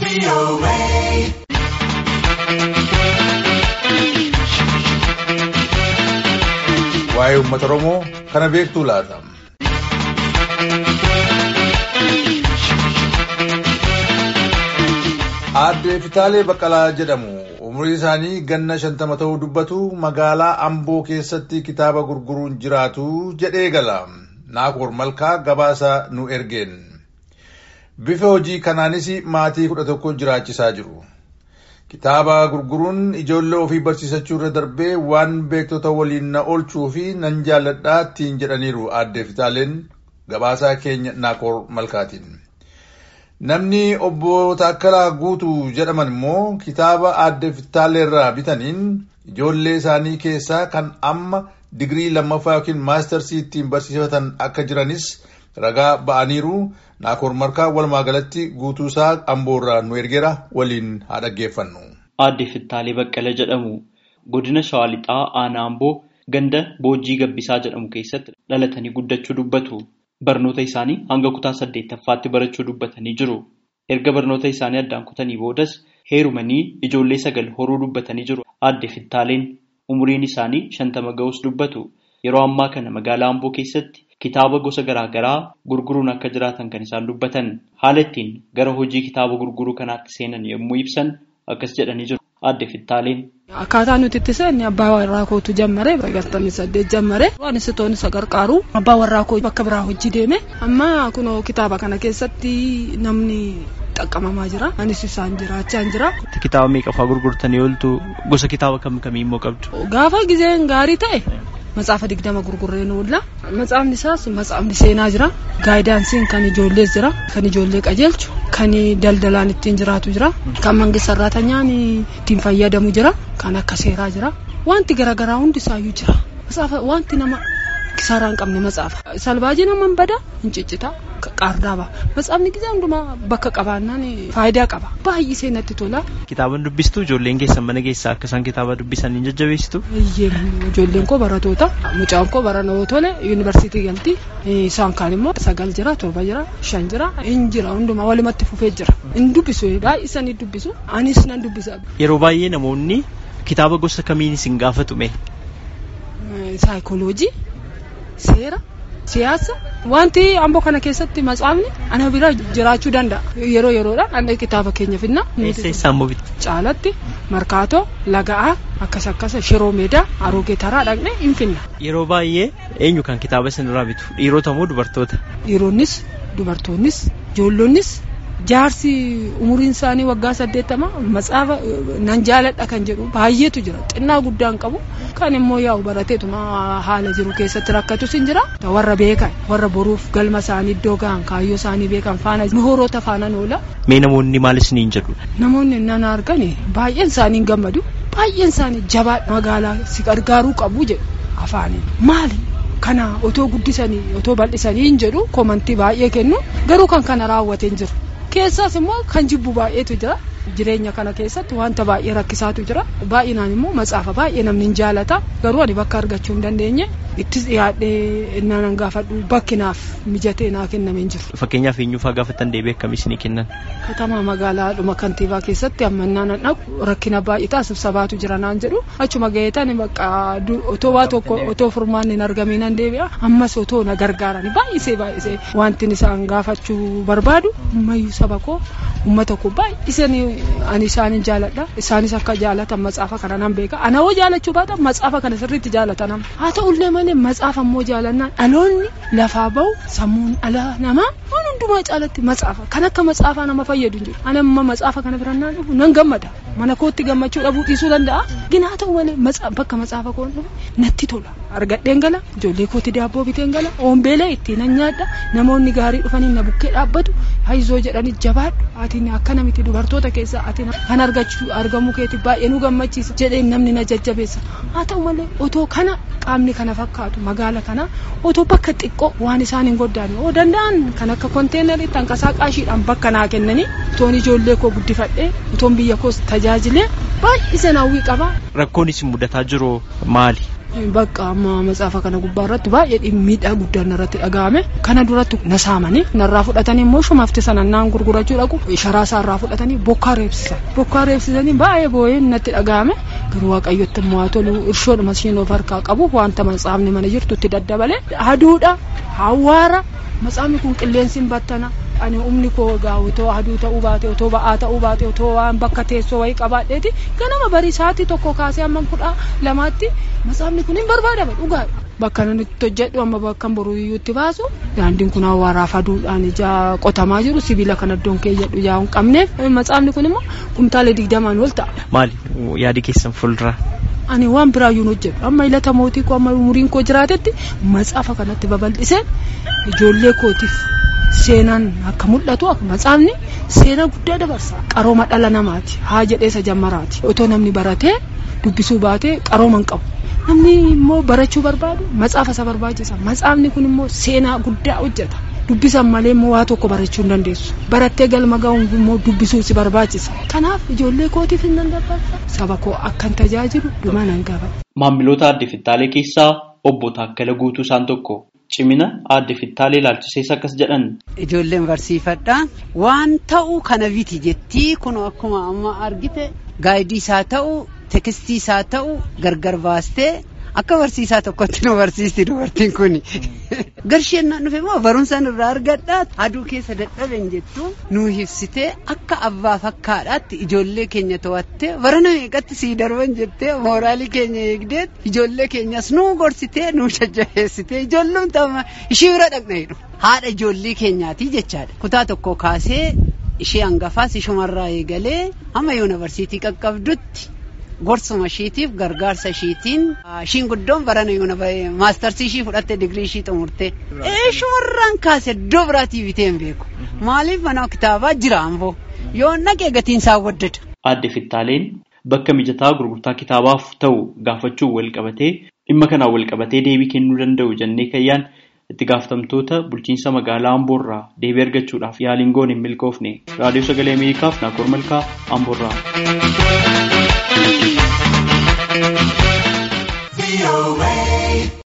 Waa'ee uummata Oromoo kana beektuu laata? Aadde Fitaalee Baqqalaa jedhamu umurii isaanii ganna shantama ta'uu dubbatu magaalaa Amboo keessatti kitaaba gurguruun jiraatu jedhee gala. Naakoor Malkaa gabaasa nu ergeen. Bifa hojii kanaanis maatii kudha tokko jiraachisaa jiru. Kitaaba gurguruun ijoollee ofii barsiisachuu irra darbee waan beektota waliin na oolchuu fi nan jaalladhaa ittiin jedhaniiru aadde Fitaaleen gabaasaa keenya Naakoor Malkaatiin. Namni obbo Taakkalaa Guutuu jedhaman immoo kitaaba aadde Fitaalee irraa bitaniin ijoollee isaanii keessaa kan amma digirii lammaffaa yookiin maastarsii ittiin barsiifatan akka jiranis ragaa ba'aniiru. Naakoor Malkaa walumaa galatti guutuusaa amboorraa nu ergeera waliin haa dhaggeeffannu. Aadde Fittaalee Baqqala jedhamu godina Shawaa Lixaa aanaa Amboo ganda Boojii Gabbisaa jedhamu keessatti dhalatanii guddachuu dubbatu. Barnoota isaanii hanga kutaa saddeettaffaatti barachuu dubbatanii jiru. Erga barnoota isaanii addaan kutanii boodas heerumanii ijoollee sagal horuu dubbatanii jiru. Aadde Fittaaleen umuriin isaanii shantama ga'us dubbatu. Yeroo ammaa kana magaalaa Amboo keessatti kitaaba gosa garaa garaa gurguruun akka jiraatan kan isaan dubbatan. Haala ittiin gara hojii kitaaba gurguruu kanaatti seenan yommuu ibsan akkas jedhanii jiru. Aadde Fittaaleen. Akkaataa nuti itti seenne abbaa warraa kootu jammare sagaltamii saddeet jammare waan sitoon isa gargaaru abbaa warraa koo bakka biraa hojii deeme amma kunoo kitaaba kana keessatti namni xaqqamamaa jira anis isaan jiraachaa jira. Kitaaba meeqa fa'aa gurgurtanii ooltu gosa kitaaba kam kamii immoo qabdu? Gaafa gizeen gaarii ta'e Matsaafa digdama gurgurree nu oolla. Matsaafni isaas matsaafni seenaa jira. Gaayidaansiin kan ijoollees jira. Kan ijoollee qajeelchu. Kan daldalaan ittiin jiraatu jira. Kan mangista sarratanyaan ittiin fayyadamu jira. Kan akka seeraa jira. Wanti garaagaraa hundi isaayyuu jira. Matsaafa wanti nama kisaaraa hin qabne matsaafa. Salbaajii nama hin bada hin ciccita. Qaardaa ba'a. Matsaafni gizee hundumaa bakka qabaannaan faayidaa qaba. Baay'isee natti tola. Kitaaba dubbistuu ijoolleen keessan mana keessaa akka isaan kitaaba dubbisan hin jajjabeessitu? Ijoolleen koo baratoota. Mucaan koo baranoo tole yuunivarsiitii galti. Isaan kaan immoo sagal jira, torba jira, shan jira, hin jira hundumaa walumatti fufee jira. Hin dubbisu baay'isanii dubbisu. Anis nan dubbisa. Yeroo baay'ee namoonni kitaaba gosa kamiin isin gaafatume? Saayikooloojii, seera, siyaasa. Wanti amboo kana keessatti matsaafni ana bira jiraachuu danda'a. Yeroo yeroodhaan dhannee kitaaba keenya finna. Eessa eessaan moofiti? Caalatti markaatoo laga'aa akkas akkas shiroo meedaa aroogee taraa dhaqnee hin finna. Yeroo baay'ee eenyu kan kitaaba isinirraa bitu? Dhiirota moo dubartoota? Dhiironnis dubartoonnis ijoollonnis jaarsi umuriin isaanii waggaa saddeettama matsaafa nan jaaladha kan jedhu baay'eetu jira xinnaa guddaan qabu kan immoo yaa'u barateetuma haala jiru keessatti rakkatus hin jira warra beekan warra boruuf galma isaanii iddoo gahan kaayyoo isaanii beekan faana mihoroota faanaan oola. Mee namoonni maal isiniin jedhu? Namoonni nan argan baay'een isaanii gammadu baay'een isaanii jabaa magaalaa si gargaaruu qabu jedhu afaaniin maali? Kana otoo guddisanii otoo bal'isanii hin jedhu komantii baay'ee kennu garuu kan kana raawwatee hin jiru. Keessaas immoo kan jibbu baay'eetu jira. Jireenya kana keessatti wanta baay'ee rakkisaatu jira. Baay'inaan immoo matsaafa baay'ee namni hin jaalata. Garuu ani bakka argachuu hin dandeenye ittis dhiyaadhee nan gaafadhu bakki naaf mijatee naa kenname hin jiru. Fakkeenyaaf eenyuufaa gaafattan deebii akkamii isinii kennan? Katamaa magaalaadhuma kantiibaa keessatti ammannaa nan dhaqu rakkina baay'ataa sibsabaatu jira naan jedhu achuma gaheetan bakka otoo waa tokko otoo furmaanni hin argamiin nan deebi'a ammas otoo na gargaaran baay'isee baay'isee wanti isaan gaafachuu barbaadu ammayyuu saba koo uummata koo baay'isanii ani isaanin jaaladha isaanis akka jaalatan matsaafa kana nan beeka ana hoo jaalachuu baatan matsaafa kana sirriitti jaalatan haa ta'ullee malee matsaafa immoo jaalannaan dhaloonni lafaa bahu sammuun dhala namaa waan hundumaa caalatti matsaafa kan akka matsaafaa nama fayyadu hin jiru ani amma matsaafa kana birannaan dhufu nan gammada mana kootti gammachuu dhabuu dhiisuu danda'a ginaa ta'u malee bakka matsaafa koon dhufu natti tola argadheen gala ijoollee kootti daabboo biteen gala oombeelee ittiin nan nyaadha namoonni gaarii dhufanii na bukkee dhaabbatu hayizoo jedhanii jabaadhu ati akkana miti dubartoota keessaa ati kan argachuu argamuu keeti baay'ee nu gammachiisa jedhee namni na jajjabeessa haa ta'u malee otoo kana qaamni kana fakkaatu magaala kana otoo bakka xiqqoo waan isaan hin goddaane oo danda'an kan akka konteenaritti hanqasaa qaashiidhaan bakka naa kennanii otoon ijoollee koo guddifadhee otoon biyya koos tajaajilee baay'isee hawwii qaba. Rakkoon isin mudataa jiru maali? bakka amma matsaafa kana gubbaa irratti baay'ee miidhaa guddaan irratti dhaga'ame kana duratti na saamanii narraa fudhatanii immoo shumafti sana naan gurgurachuu dhaqu sharaa isaa irraa fudhatanii bokkaa reebsisan bokkaa reebsisanii baay'ee boo'ee natti dhaga'ame garuu waaqayyotti immoo haa tolu irshoodhuma ishiin of harkaa qabu wanta matsaafni mana jirtutti daddabale aduudha hawaara matsaafni kun qilleensi hin battana ani humni koo egaa otoo aduu ta'uu baate otoo ba'aa ta'uu baate otoo waan bakka teessoo wayii qabaadheeti ganama barii sa'aatii tokko kaasee amma kudha lamaatti matsaafni kun hin barbaadama dhugaadha. Bakka inni itti hojjedhu amma bakka boruu iyyuutti baasu daandiin kun hawaaraaf aduudhaan ijaa qotamaa jiru sibiila kan iddoon keeyyadhu ijaa hin qabneef matsaafni kun immoo kumtaala digdamaan ol ta'a. Maali yaadi keessan fuuldura? Ani waan biraayyuu hojjedhu amma ilata mootii koo amma umuriin koo jiraatetti matsaafa kanatti babal'isee ijoollee kootiif seenaan akka mul'atu matsaafni seenaa guddaa dabarsa qarooma dhala namaati haa jedheesa jammaraati otoo namni baratee dubbisuu baatee qarooma hin qabu namni immoo barachuu barbaadu matsaafa isa barbaachisa matsaafni kun immoo seenaa guddaa hojjeta dubbisan malee immoo waa tokko barachuu hin dandeessu barattee galma ga'uun immoo dubbisuu si barbaachisa kanaaf ijoollee kootiif hin dandabarsa saba koo akkan tajaajilu dhuma nan gaba. Maamiloota aadde Fittaalee keessaa obbo Taakkala Guutuu isaan tokko. Cimina aadde Fittaalee ilaalchisees akkas jedhan. Ijoolleen barsiifadha. Waan ta'u kana biti jettii kun akkuma amma argite gaayidii isaa ta'u tekstii isaa ta'u gargar baastee akka barsiisaa tokkotti nu barsiisti dubartiin kun. Garsheen dhufe immoo barumsa irraa argadha. Aduu keessa dadhaben jettu nu ibsitee akka abbaa fakkaadhaatti ijoollee keenya to'attee barana meeqatti sii darban jettee mooraalii keenya eegdee ijoollee keenyas nu gorsitee nu jajjabeessitee ijoolluun ta'uma ishii bira dhaqneedhu. Haadha ijoollee keenyaati jechaadha. Kutaa tokko kaasee ishee hangafaas ishumarraa eegalee hamma yuunivarsiitii qaqqabdutti. gorsuma ishiitiif gargaarsa ishiitiin ishiin guddoon barana yuuna maastarsii ishii fudhatte digirii ishii xumurte shumarraan kaase iddoo biraatii bitee hin beeku maaliif mana kitaabaa jira ammoo yoo naqee gatiin isaa waddada. Aadde Fittaaleen bakka mijataa gurgurtaa kitaabaaf ta'u gaafachuun wal qabatee dhimma kanaan wal qabatee deebii kennuu danda'u jennee kayyaan itti gaafatamtoota bulchiinsa magaalaa Amboorraa deebii argachuudhaaf yaaliin goone hin milkoofne raadiyoo sagalee Ameerikaaf Naakoor Malkaa Amboorraa.